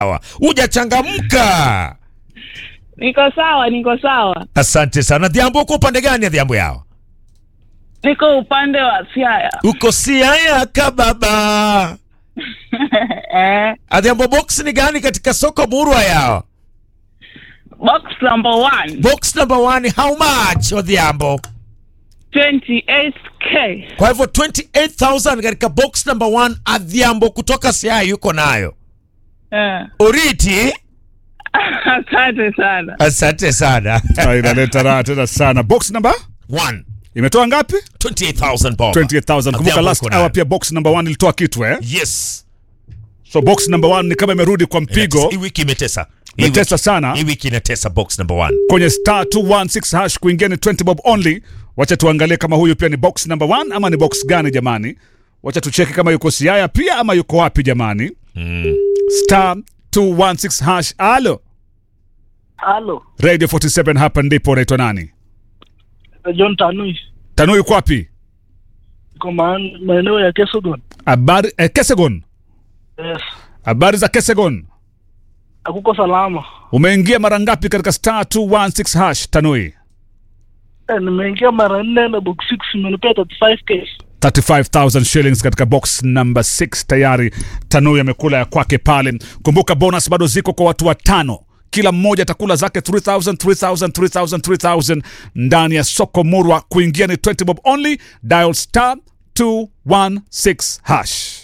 sawa. Hujachangamka. Niko sawa, niko sawa. Asante sana. Dhiambo, uko upande gani Dhiambo yao? Niko upande wa Siaya. Uko Siaya kababa. eh, Adhiambo, box ni gani katika soko murwa yao? box number one, Box number one, how much Odhiambo? 28k. Kwa hivyo 28000 katika box number one, Adhiambo kutoka Siaya yuko nayo. Eh, Oriti, asante sana. asante sana. Ah, inaleta raha tena sana. Box number One, imetoa ngapi? 28000 bob. 28000. Kumbuka Adhiambo last uko nayo. hour pia box number 1 ilitoa kitu eh. Yes. So box number 1 ni kama imerudi kwa mpigo. Hii wiki imetesa. Hii Imetesa wiki- sana. Hii wiki inatesa box number one. kwenye star 216 hash kuingia ni 20 bob only. Wacha tuangalie kama huyu pia ni box number 1 ama ni box gani jamani. Wacha tucheki kama yuko Siaya pia ama yuko wapi jamani. Star 216 hash. Alo. Halo, Radio 47 hapa ndipo unaitwa nani? John Tanui, Tanu yuko wapi? iko maan- maeneo ya Kesogon. Habari eh, Kesegon. Yes, Habari za Kesegon. akuko salama. Umeingia mara ngapi katika star 216 hash Tanui? Eh, nimeingia mara nne na box 6 imenipea 35k. 35000 shillings katika box number 6 tayari tanui amekula ya kwake pale kumbuka bonus bado ziko kwa watu watano kila mmoja atakula zake 3000 3000 3000 3000 ndani ya soko murwa kuingia ni 20 bob only dial star 216 hash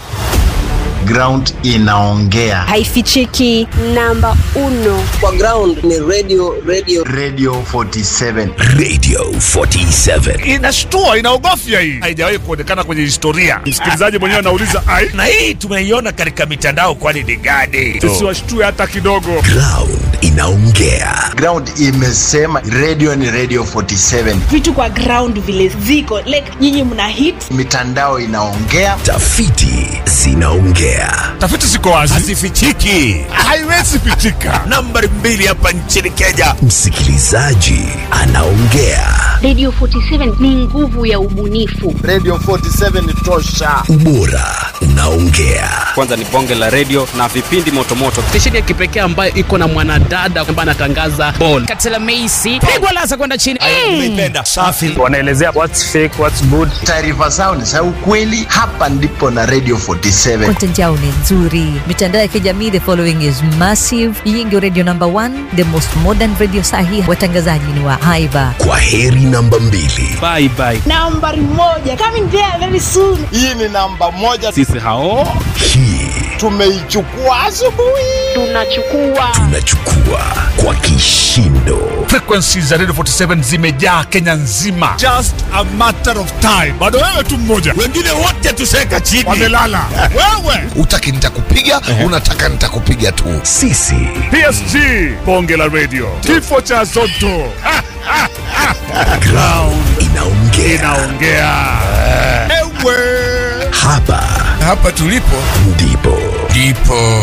ground inaongea haifichiki namba uno kwa ground ni radio radio radio 47 Radio 47. inashtua inaogofya hii haijawahi kuonekana kwenye historia msikilizaji mwenyewe anauliza ai Na hii tumeiona katika mitandao, kwani ni gani? tusiwashtue hata kidogo Ground inaongea. ground imesema radio ni radio 47 vitu kwa ground vile ziko like nyinyi mna hit mitandao inaongea Tafiti zinaongea. tafiti ziko wazi Hazifichiki. haiwezi pitika Nambari mbili hapa nchini Kenya. Msikilizaji anaongea. Radio 47 ni nguvu ya ubunifu. radio 47 ni tosha Ubora unaongea. kwanza ni bonge la redio na vipindi motomoto stesheni ya kipekee ambayo iko na mwanadada ambaye anatangaza bol katela meisi pigwa lasa kwenda chini Nimeipenda. Safi. Wanaelezea what's fake, what's good. taarifa zao ni za ukweli hapa ndipo na radio 47 content yao ni nzuri mitandao ya kijamii the following is massive hii ndio radio number one the most modern radio sahi watangazaji ni wa haiba Kwa heri namba mbili. bye bye nambari moja coming there very soon hii ni namba moja sisi hao Hii tumeichukua asubuhi Tunachukua tunachukua kwa kishindo. frequencies za radio 47 zimejaa kenya nzima just a matter of time bado wewe tu mmoja Wengine wote tuseka chini. wamelala wewe Utaki nitakupiga, unataka nitakupiga tu. Sisi psg bonge la radio kifo cha zoto Ha, ha, ha. ground inaongea. inaongea ewe Hapa Hapa tulipo ndipo ndipo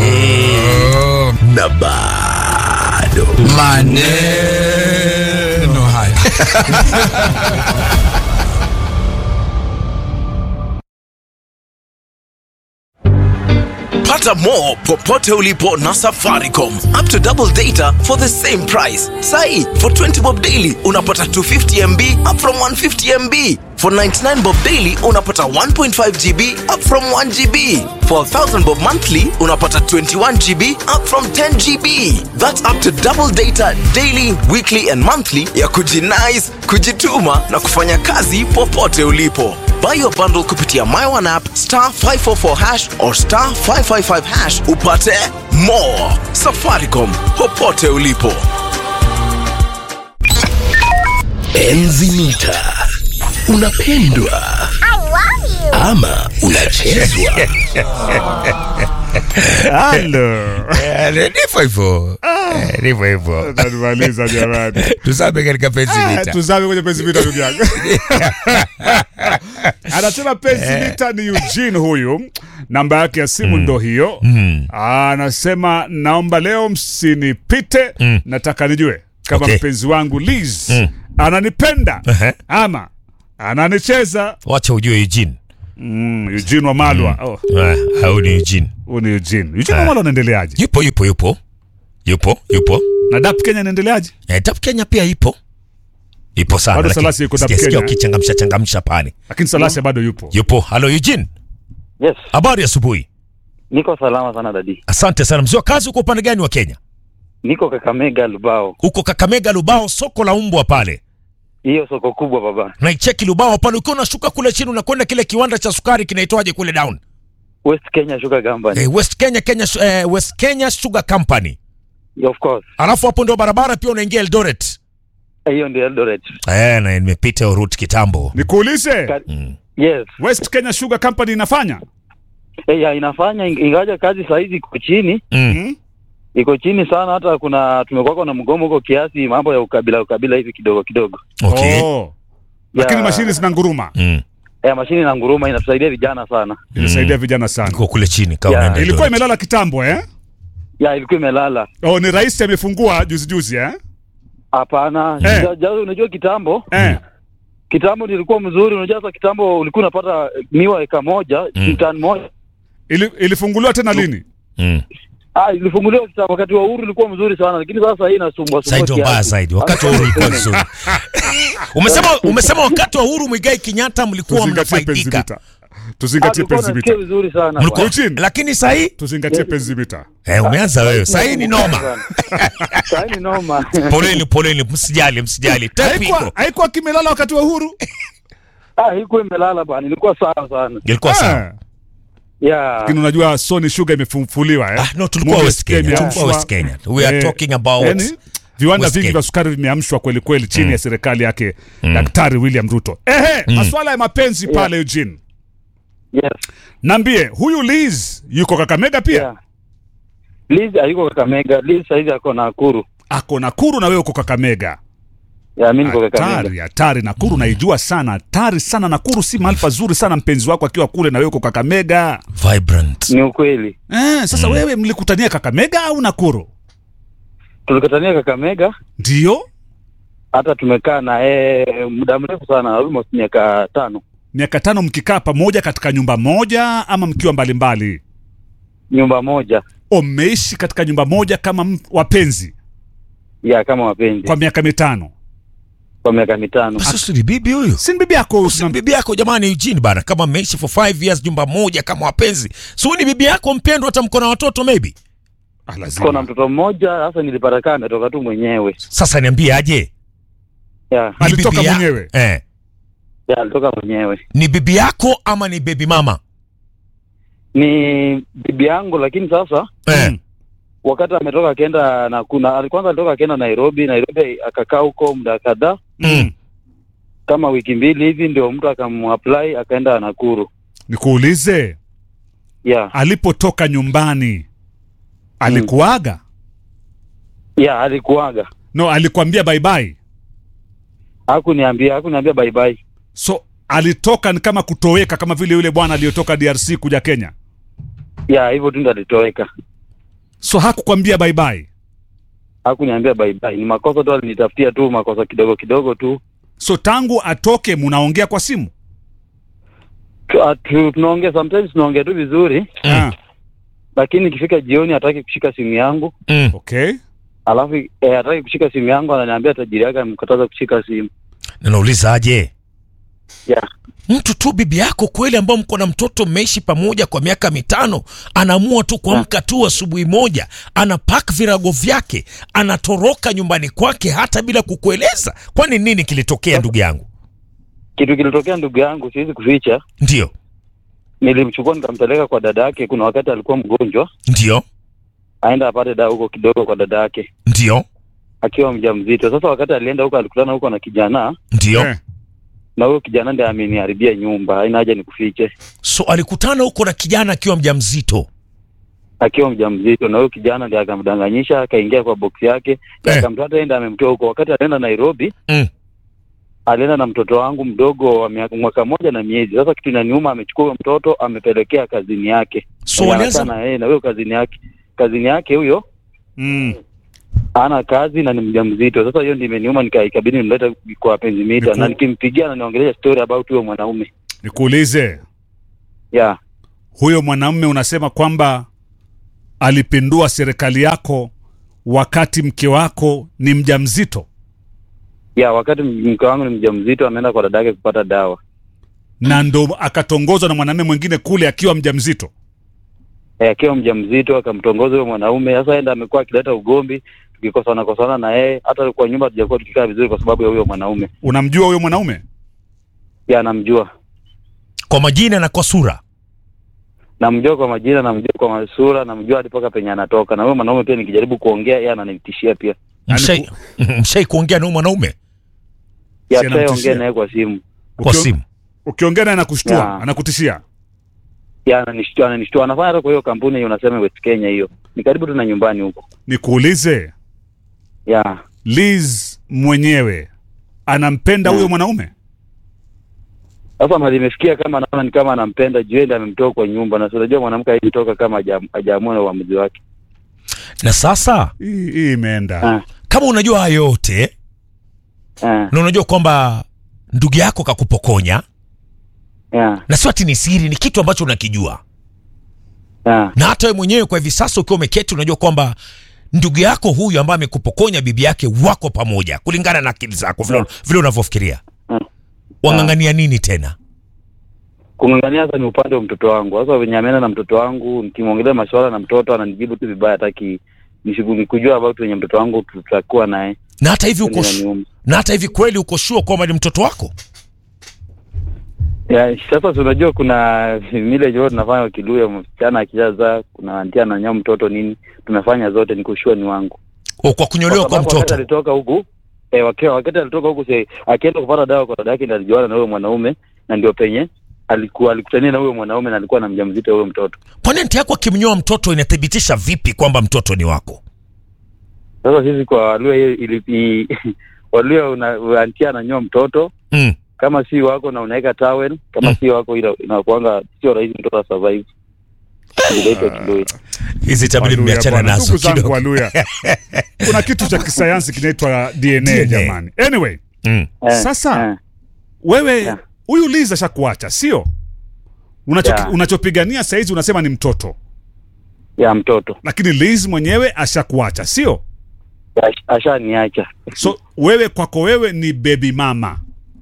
na bado maneno haya. Pata more popote ulipo na Safaricom. Up to double data for the same price. Sai, for 20 bob daily unapata 250 MB up from 150 MB. For 99 bob daily unapata 1.5 GB up from 1 GB. For 1000 bob monthly unapata 21 GB up from 10 GB. That's up to double data daily, weekly and monthly ya kujinice, kujituma na kufanya kazi popote ulipo. Buy your bundle kupitia My One app star 544 hash or star 555 hash upate more. Safaricom popote ulipo. Enzi mita unapendwa ama unachezwa. halo Eh, Ndivyo hivyo. Eh, Ndivyo hivyo. nanimaliza jamani Tuzame katika penzi Ah, vita. tuzame kwenye penzi vita ndugu yangu anasema penzi vita ni Eugene huyu namba yake ya simu ndo hiyo anasema naomba leo msinipite nataka nijue kama Okay. mpenzi wangu Liz ananipenda Ehe. ama ananicheza Wacha ujue Eugene. Mm, Eugene Wamalwa. Oh, Ah, au ni Eugene. huyu ni Eugene. Eugene Wamalwa anaendeleaje? Yupo yupo yupo. Yupo yupo. Na DAP Kenya anaendeleaje? Eh, Tap Kenya pia ipo. Ipo sana. Bado lakini Salasi yuko Tap sijasikia Kenya. ukichangamsha changamsha pale. Lakini Salasi bado yupo. Yupo. Halo Eugene. Yes, Habari asubuhi. niko salama sana dadi. Asante sana. Mzee wa kazi uko upande gani wa Kenya? Niko Kakamega Lubao, Uko Kakamega Lubao, soko la umbwa pale. hiyo soko kubwa baba. Naicheki Lubao pale ukiwa unashuka kule chini unakwenda kile kiwanda cha sukari kinaitwaje kule down. West Kenya Sugar Company. Eh, West Kenya Kenya eh, West Kenya Sugar Company. Of course. Alafu hapo ndio barabara pia unaingia Eldoret. Hiyo ndio Eldoret. Eh, na nimepita hiyo route kitambo. Nikuulize, Ka- Yes. West Kenya Sugar Company inafanya? Eh, ya, inafanya ing- ingawaja kazi saa hizi iko chini, Mm. iko chini sana. Hata kuna tumekuwa na mgomo huko kiasi, mambo ya ukabila ukabila hivi kidogo kidogo. Okay. Oh. Lakini Ya, mashini zina nguruma. Mm. ya mashini na nguruma inatusaidia vijana sana. Inasaidia vijana sana. Iko kule chini kama Ya. unaenda Ilikuwa Eldoret. imelala kitambo eh? Ya ilikuwa imelala. Oh, ni rais amefungua juzi juzi eh? Hapana, Eh. ja- ja- unajua kitambo Eh. kitambo nilikuwa mzuri. Unajua sasa kitambo ulikuwa unapata miwa eka moja Mm. tani moja Ili, ilifunguliwa tena lini? Mm. Ah, ilifunguliwa kitambo wakati wa uhuru ilikuwa mzuri sana, lakini sasa hii inasumbua Sasa ndio mbaya zaidi. Wakati wa uhuru ilikuwa nzuri. umesema umesema wakati wa uhuru Mwigai Kenyatta mlikuwa Tuzingatie penzi mnafaidika. mita. Tuzingatie penzi mita. vizuri sana. Mlikuwa Eugene, lakini sasa hii tuzingatie penzi mita. eh, umeanza wewe. Sasa hii ni noma. Sasa ni noma. Poleni poleni, msijali msijali. Tape Haikuwa iko. haikuwa kimelala wakati wa uhuru? Ah, ilikuwa imelala bana, ilikuwa sawa sana. Ilikuwa sawa. Ah. Yeah. Lakini unajua Sony Sugar imefufuliwa eh? Ah, no, tulikuwa Moja West sikia Kenya. imeamshwa. Tulikuwa West Kenya. We are Eh, talking about yani, viwanda West vingi Kenya. vya sukari vimeamshwa kweli kweli chini ya serikali yake Daktari William Ruto. Ehe, masuala ya mapenzi pale Eugene. Yes. Nambie, huyu Liz yuko Kakamega pia? Yeah. Liz hayuko Kakamega, Liz saizi ako Nakuru. Ako Nakuru na wewe uko Kakamega. Ya mimi niko Hatari, Kakamega. hatari. Nakuru naijua sana, hatari sana. Nakuru si mahali pazuri sana, mpenzi wako akiwa kule na wewe uko Kakamega. vibrant. Ni ukweli. Eh, sasa wewe mlikutania Kakamega au Nakuru? Tulikutania Kakamega, Ndio, hata tumekaa na yeye muda mrefu sana, almost miaka tano. miaka tano mkikaa pamoja katika nyumba moja ama mkiwa mbalimbali? Nyumba moja. O, mmeishi katika nyumba moja kama m- wapenzi Ya kama wapenzi kwa miaka mitano? kwa miaka mitano. Sasa ni bibi huyu. Si ni bibi yako? Si bibi yako jamani Eugene bana, kama mmeishi for 5 years nyumba moja kama wapenzi. So ni bibi yako mpendwa, hata mko na watoto maybe. Ah, Tuko na lazima. mtoto mmoja, sasa nilipata kaa ametoka tu mwenyewe. Sasa niambie aje. Ya, Ni Alitoka bibi ya- mwenyewe? Eh. ya alitoka mwenyewe. Ni bibi yako ama ni baby mama? Ni bibi yangu, lakini sasa Eh. wakati ametoka akaenda na kuna kwanza alitoka akaenda Nairobi, Nairobi akakaa huko muda kadhaa Mm. kama wiki mbili hivi, ndio mtu akamuapply akaenda Nakuru. Nikuulize, Ya, alipotoka nyumbani alikuaga? ya alikuaga, No, alikwambia bye bye. hakuniambia hakuniambia bye bye. So alitoka ni kama kutoweka, kama vile yule bwana aliyotoka DRC kuja Kenya. Ya hivyo tu ndo alitoweka, So hakukwambia bye bye. hakuniambia bye bye. Ni makosa tu, alinitafutia tu makosa kidogo kidogo tu. So tangu atoke munaongea kwa simu? Tu- ah, tu- Tunaongea sometimes, tunaongea tu vizuri, Ah, lakini ikifika jioni hataki kushika simu yangu, Mm. okay. alafu eh, hataki kushika simu yangu, ananiambia tajiri yake amkataza kushika simu. Na nauliza aje. Ya, Mtu tu bibi yako kweli ambao mko na mtoto mmeishi pamoja kwa miaka mitano anaamua tu kuamka tu asubuhi moja anapak virago vyake anatoroka nyumbani kwake hata bila kukueleza. Kwani nini kilitokea ndugu yangu? kitu kilitokea ndugu yangu, siwezi kuficha. Ndio, Nilimchukua nikampeleka kwa dada yake. Kuna wakati alikuwa mgonjwa, ndio, aenda apate dawa huko kidogo kwa dada yake ndio, akiwa mjamzito. Sasa wakati alienda huko, alikutana huko na kijana, ndio. Eh. na huyo kijana ndiye ameniharibia nyumba. Haina haja nikufiche, So alikutana huko na kijana akiwa mjamzito. akiwa mjamzito, na huyo kijana ndiye akamdanganyisha, akaingia kwa box yake, Eh. akamtata enda, amemtoa huko. Wakati alienda Nairobi, Mm. alienda na mtoto wangu mdogo wa miaka- mwaka moja na miezi. Sasa kitu inaniuma, amechukua huyo mtoto amepelekea kazini yake, So Mwenye walianza anakaa na yeye na huyo kazini yake, kazini yake huyo Mm. ana kazi na ni mjamzito. Sasa hiyo ndio imeniuma, nika ikabidi nimlete kwa penzi mita, Niku- na nikimpigia ananiongelea story about huyo mwanaume. Nikuulize, ya huyo mwanamume unasema kwamba alipindua serikali yako wakati mke wako ni mjamzito ya wakati mke wangu ni mjamzito ameenda kwa dada yake kupata dawa na ndo akatongozwa na mwanamume mwingine kule akiwa mjamzito Eh, akiwa mjamzito akamtongoza huyo mwanaume sasa enda amekuwa akileta ugombi tukikosana kosana na yeye hata kwa nyumba tujakuwa tukikaa vizuri kwa sababu ya huyo mwanaume unamjua huyo mwanaume ya namjua kwa majina na kwa sura namjua kwa majina namjua kwa masura namjua hadi mpaka penye anatoka na huyo mwanaume pia nikijaribu kuongea yeye ananitishia pia mshai mshai kuongea na huyu mwanaume ya Si anamtishia? tushaongea naye kwa simu kwa Ukio- simu ukiongea naye anakushtua Ya. anakutishia ya ananishtua ananishtua anafanya hata kwa hiyo kampuni hiyo unasema West Kenya hiyo ni karibu tu na nyumbani huko nikuulize ya liz mwenyewe anampenda huyo mwanaume sasa mali imefikia kama naona ni kama anampenda juu yeye ndiye amemtoa kwa nyumba na si unajua mwanamke haijitoka kama haja- hajaamua na uamuzi wake na sasa hii hii imeenda Ah. kama unajua haya yote Ah, na unajua kwamba ndugu yako kakupokonya ya na sio ati ni siri ni kitu ambacho unakijua ya na hata wewe mwenyewe kwa hivi sasa ukiwa umeketi unajua kwamba ndugu yako huyu ambaye amekupokonya bibi yake wako pamoja kulingana na akili zako vile, vile unavyofikiria Mm. wang'ang'ania nini tena kung'ang'ania sasa ni upande wa mtoto wangu sasa venye ameenda na mtoto wangu nikimwongelea maswala na mtoto ananijibu tu vibaya hataki nishughuli kujua about wenye mtoto wangu tutakuwa naye na hata hivi uko Ndio inaniuma. na hata hivi kweli uko sure kwamba ni mtoto wako ya sasa si unajua kuna mile jo tunafanya kiluya msichana akijaza kuna anti ananyoa mtoto nini tumefanya zote nikushua ni wangu O, kwa kunyolewa kwa sababu wakati mtoto alitoka huku eh, wakiwa wakati alitoka huku si akienda kupata dawa kwa dada yake ndiyo alijuana na huyo mwanaume na ndio penye alikuwa alikutania na huyo mwanaume na alikuwa na mjamzito huyo mtoto kwani anti yako akimnyoa mtoto inathibitisha vipi kwamba mtoto ni wako sasa sisi kwa Waluya hiyo ili Waluya una antia ananyoa mtoto mm. kama si wako na unaweka towel kama Mm. si wako ila inakuanga sio rahisi mtoto asurvive Inaitwa Kiluya. hizi tabiri Waluya mmeachana bwana. nazo Ndugu zangu kidogo Waluya. kuna kitu cha kisayansi kinaitwa dna, DNA. jamani anyway mm. Eh, Sasa, eh. wewe Yeah. huyu liz ashakuacha sio Unacho, Yeah. unachopigania saizi unasema ni mtoto ya mtoto lakini liz mwenyewe ashakuacha sio Ash- ashaniacha so wewe kwako wewe ni baby mama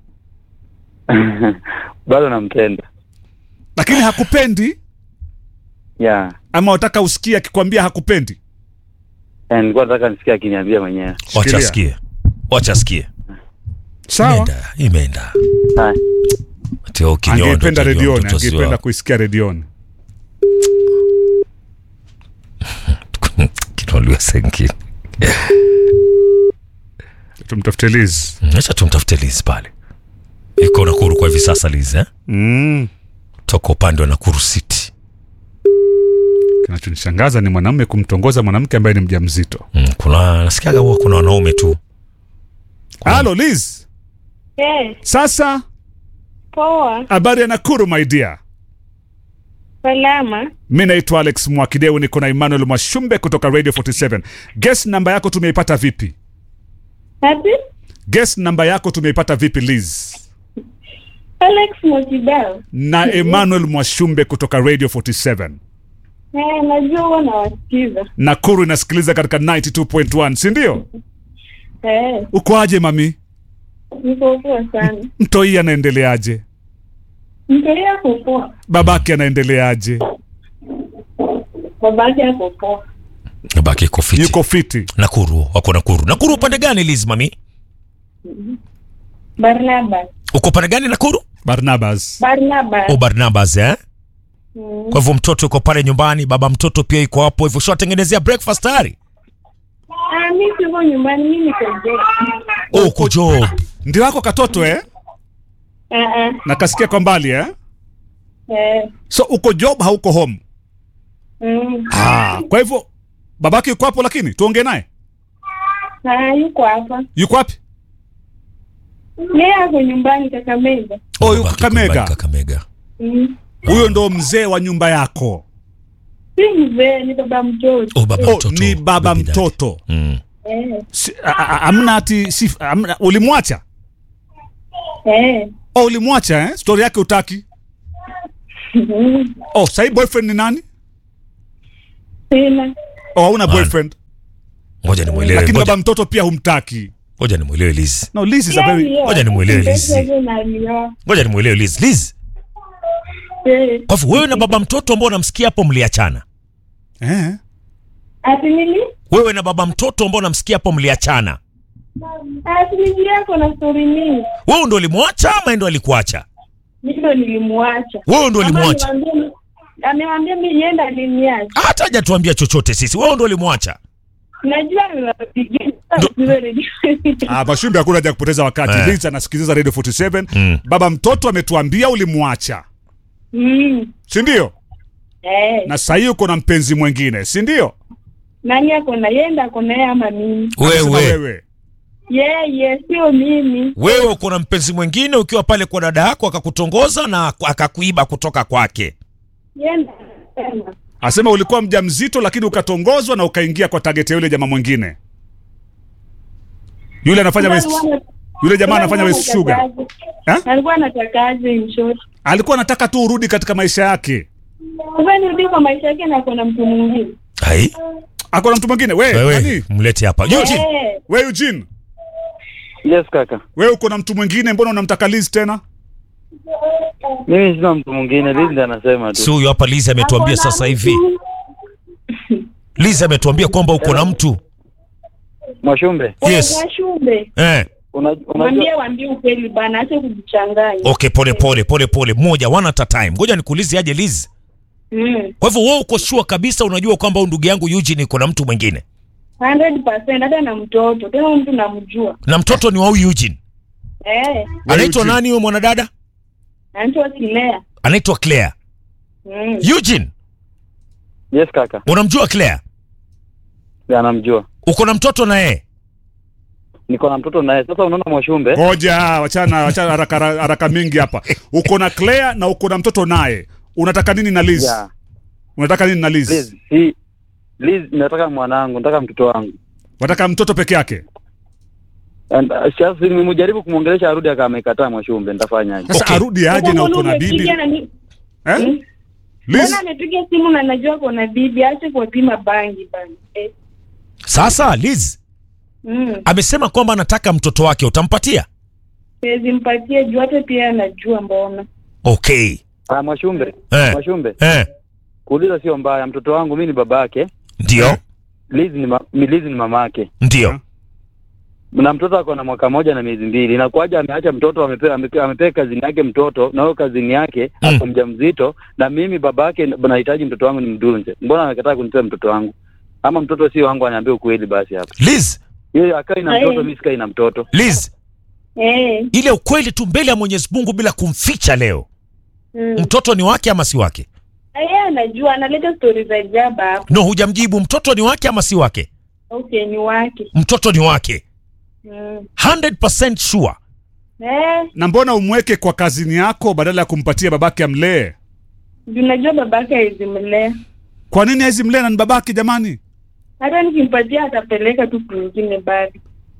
bado nampenda lakini hakupendi ya ama wataka usikie akikwambia hakupendi Eh, nilikuwa nataka nisikia akiniambia mwenyewe wacha Shikilia. sikie wacha sikie sawa imeenda imeenda Haya. Ati, oh, kinyondo, angependa utajua redioni mtoto si angependa wako. kuisikia redioni Kinoliwa sengine tumtafute liz acha tumtafute Liz pale iko Nakuru kwa hivi sasa Liz eh? mm. toka upande wa Nakuru City kinachonishangaza ni mwanamume kumtongoza mwanamke ambaye ni mjamzito mm, kuna nasikiaga huwa kuna wanaume tu halo liz Yes, sasa poa, habari ya nakuru my dear salama. mi naitwa alex mwakideu niko na emmanuel mwashumbe kutoka radio 47 guess namba yako tumeipata vipi Ati guess namba yako tumeipata vipi liz Alex Mojibao. na emmanuel mwashumbe kutoka radio 47 Eh, najua huwa nawasikiza. nakuru inasikiliza katika 92.1 sindio Eh, uko aje mami niko poa sana. mtoi anaendeleaje Mtolia ako poa, babake anaendeleaje babake ako poa. baki iko fiti yuko fiti Nakuru wako Nakuru Nakuru upande gani Liz mami Barnabas, uko upande gani Nakuru barnabas Barnabas. o Barnabas eh Mm. kwa hivyo mtoto yuko pale nyumbani baba mtoto pia yuko hapo hivyo shawatengenezea breakfast tayari Ah, mi siko nyumbani, mi niko je. oh, uko job ndio wako katoto eh Ah, ah, na kasikia kwa mbali eh eh, so uko job hauko home mm. ah, kwa hivyo babake yuko hapo lakini tuongee naye Ah, yuko hapa. yuko wapi Yeye ako nyumbani Kakamega. oh, yuko Babake yuko nyumbani kakamega Kakamega Mm. huyo ndo mzee wa nyumba yako Si mzee, ni baba mtoto. oh, baba oh, mtoto ni baba Baby daddy. mtoto mm. Eh, Si- a- a- amna ati si, amna, ulimwacha eh. oh, ulimwacha eh? stori yake utaki Oh, sahii boyfriend ni nani? Sina. Oh, hauna boyfriend. Ngoja nimwelewe. Lakini Ngoja baba mtoto pia humtaki. ngoja nimwelewe Liz. No, Liz is a very Ngoja nimwelewe Liz. Ngoja nimwelewe Liz. Liz. Kwa hivyo wewe na baba mtoto ambao unamsikia hapo mliachana. Eh. Ati nili? Wewe na baba mtoto ambao unamsikia hapo mliachana. Ati nili yako na story mingi. Wewe ndo ulimwacha ama yeye ndo alikuacha? Mimi ndo nilimwacha. Wewe ndo Ama ulimwacha? niwaambie- Amewambia mimi yenda aliniacha. Hata hajatuambia chochote sisi. Wewe ndo ulimwacha. Najua niwapigia. Ah, Mashumbi hakuna haja ya kupoteza wakati. Eh. Liz anasikiliza Radio 47. Mm. Baba mtoto ametuambia ulimwacha. Mm. Si ndio? Eh. Na sahii uko na mpenzi mwingine, si ndio? Nani ako na yenda ako na yeye ama mimi? Anasema Wewe. wewe. Yeye sio mimi. Wewe uko na mpenzi mwingine ukiwa pale kwa dada yako akakutongoza na akakuiba kutoka kwake. Yenda sema. Asema ulikuwa mjamzito lakini ukatongozwa na ukaingia kwa target ya yule jamaa mwingine. Yule anafanya West, yule jamaa anafanya West Sugar. Eh? Alikuwa anatakaje in short? Alikuwa anataka tu urudi katika maisha yake. Sasa nirudi kwa maisha yake na kuna mtu mwingine. Hai? Ako na mtu mwingine. We, Wewe nani? mlete hapa. Eugene. Eh. We Eugene. Yes kaka. We uko na mtu mwingine mbona unamtaka Liz tena? Mimi sina mtu mwingine, Liz ndiye anasema tu. Si huyu hapa Liz ametuambia Ako na sasa mtu. hivi. Liz ametuambia kwamba uko na mtu. Mwashumbe, Yes. Washumbe. Eh. una- unajua Mwambie waambie ukweli bana, acha kujichanganya. Okay, pole pole pole pole, moja one at a time. Ngoja nikuulize aje Liz. Mm. Kwa hivyo wewe uko sure kabisa unajua kwamba huyu ndugu yangu Eugene iko na mtu mwingine 100% hata na mtoto. Tena huyu mtu namjua. na mtoto ni wa huyu Eugene. Eh. Anaitwa Eugene. nani huyo mwanadada? Anaitwa Kilea. Anaitwa Claire. Mm. Eugene, yes kaka, unamjua Claire? Ndiye anamjua. Uko na mtoto na yeye? Niko na mtoto naye. Sasa unaona Mwashumbe, Ngoja, wachana wachana haraka haraka mingi hapa. Uko na Claire na uko na mtoto naye. Unataka nini na Liz? yeah. Unataka nini na Liz? Liz, si Liz, nataka mwanangu, nataka mtoto wangu. Unataka mtoto peke yake? And, uh, Sasa nimejaribu kumwongelesha arudi aka amekataa Mwashumbe, nitafanyaje? Sasa Okay. arudi aje Sasa na mbona uko na bibi? umepiga na ni- Eh? Mm. Liz, Mbona amepiga simu na najua kuna bibi, ache kuwapima bangi bana. Eh. Sasa Liz Mm. amesema kwamba anataka mtoto wake, utampatia? Siwezi mpatie juu hata pia anajua mbona. Okay. Ah, Mwashumbe, Eh. Mwashumbe, Eh, kuuliza sio mbaya. Mtoto wangu mimi ni babake, ndio. Liz ni ma, mi- Liz ni mamake. Ndio. na mtoto ako na mwaka moja na miezi mbili. Inakuwaje ameacha mtoto amepewa amepewa amepewa kazini yake mtoto na huyo kazini yake Mm. ako mjamzito, na mimi babake nahitaji mtoto wangu nimdunze. Mbona amekataa kunipea mtoto wangu? Ama mtoto sio wangu, aniambie ukweli basi hapa. Liz, Yeye akai na Aye. mtoto, mimi sikai na mtoto. Liz, Eh. ile ukweli tu mbele ya Mwenyezi Mungu bila kumficha leo. Mm. Mtoto ni wake ama si wake? Yeye anajua analeta stori za jaba hapo. No, hujamjibu. Mtoto ni wake ama si wake? Okay, ni wake. Mtoto ni wake. Mm. 100% sure. Eh, na mbona umweke kwa kazini yako badala ya kumpatia babake amlee? juu najua babake hawezi mlea. Kwa nini haizi mlee na ni babake jamani? Hata nikimpatia atapeleka tu kwingine bado.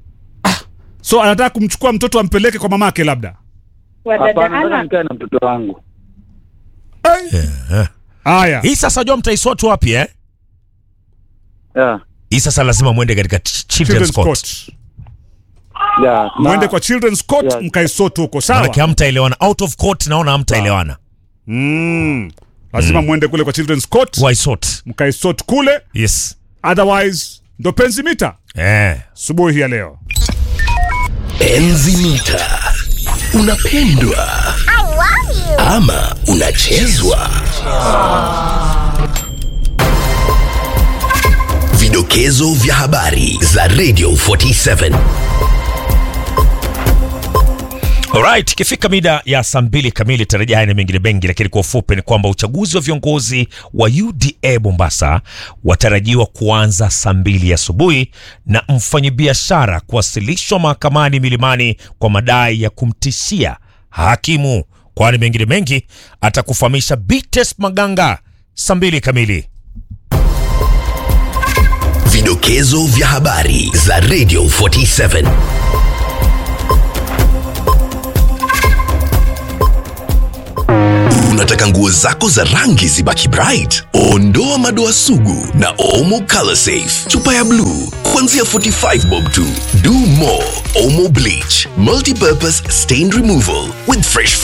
So anataka kumchukua mtoto ampeleke kwa mamake labda. Kwa dada Hapana, nataka ana nikae na mtoto wangu. Yeah. Haya. Hii sasa jua mtaisort wapi eh? Yeah. Hii sasa lazima mwende katika ch- children's Children's court. Court. Yeah. Mwende Na- kwa Children's Court Yeah. mkaisotu huko sawa? Maanake hamtaelewana. Out of court naona hamtaelewana. Mm. Lazima mwende kule kwa Children's Court Waisort. mkaisort kule, Yes. otherwise ndo penzi mita Eh. subuhi ya leo. Enzi mita. Unapendwa ama unachezwa? Vidokezo vya habari za Radio 47. Alright, ikifika mida ya saa mbili kamili tarajia haya na mengine mengi, lakini kwa ufupi ni kwamba uchaguzi wa viongozi wa UDA Mombasa watarajiwa kuanza saa mbili asubuhi na mfanyabiashara kuwasilishwa mahakamani Milimani kwa madai ya kumtishia hakimu. Kwani mengine mengi atakufahamisha Bites Maganga saa mbili kamili. Vidokezo vya habari za Radio 47. unataka nguo zako za rangi zibaki bright ondoa madoa sugu na omo color safe chupa ya bluu kuanzia 45 bob tu do more omo bleach multipurpose stain removal with fresh